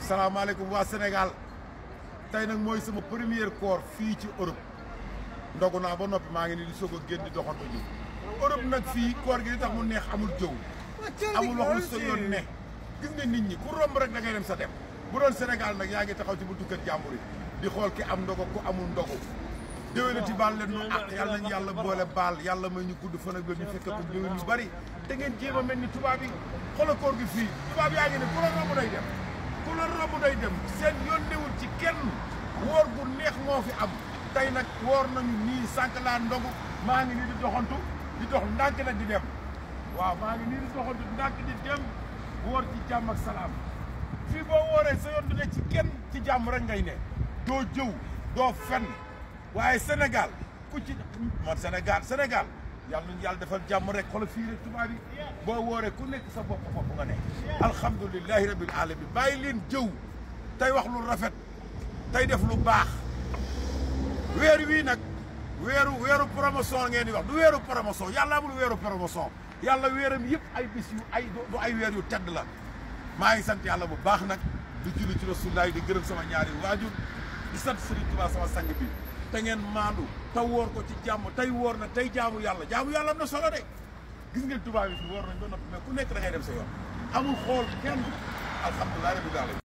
salaamaaleykum waa Sénégal tey nag mooy sama première koor fii ci Europe ndogu naa ba noppi maa ngi nii di soog a génn di doxantu ji Europe nag fii koor gi li tax mu neex amul jëw amul wax lu sa yoon ne gis nga nit ñi ku romb rek da ngay dem sa dem bu doon Sénégal nag yaa ngi taxaw ci buntu kër jàmbur yi di xool ki am ndogo ku amul ndogu déwénati baal leen nu ak yàlla nañu yàlla boole baal yàlla may ñu gudd fan ak ñu fekk ko déwén yu bari te ngeen jéem a mel ni tubaab yi xoolal koor gi fii tubaab yaa ngi ne ku la romb day dem ku la romb day dem seen yoon newul ci kenn woor gu neex moo fi am tey nag woor nañu nii sànq laa ndogu maa ngi nii di doxantu di dox ndànk nag di dem waaw maa ngi nii di doxantu ndànk di dem woor ci jàmm ak salaam fii boo wooree sa yoon du ne ci kenn ci jàmm rek ngay ne doo jëw doo fen waaye Sénégal ku ci man Sénégal Sénégal yàlla nañu yàlla defal jàmm rek xoolal fii rek tubaab yi boo wooree ku nekk sa bopp bopp nga ne alhamdulilahi rabil alamin bàyyi leen jëw tey wax lu rafet tey def lu baax weer wii nag weeru weeru promotion ngeen di wax du weeru promotion yàlla amul weeru promotion yàlla weeram yëpp ay bis yu ay du ay weer yu tedd la maa ngi sant yàlla bu baax nag di julli ci rasulullaay di gërëm sama ñaari waajur di sant Serigne Touba sama sang bi te ngeen maandu te woor ko ci jàmm tey woor na tey jaamu yàlla jaamu yàlla am na solo de gis ngeen tubaab yi fi woor nañ ba noppi mais ku nekk da ngay dem sa yoon amul xool kenn alhamdulilah rabbil alamin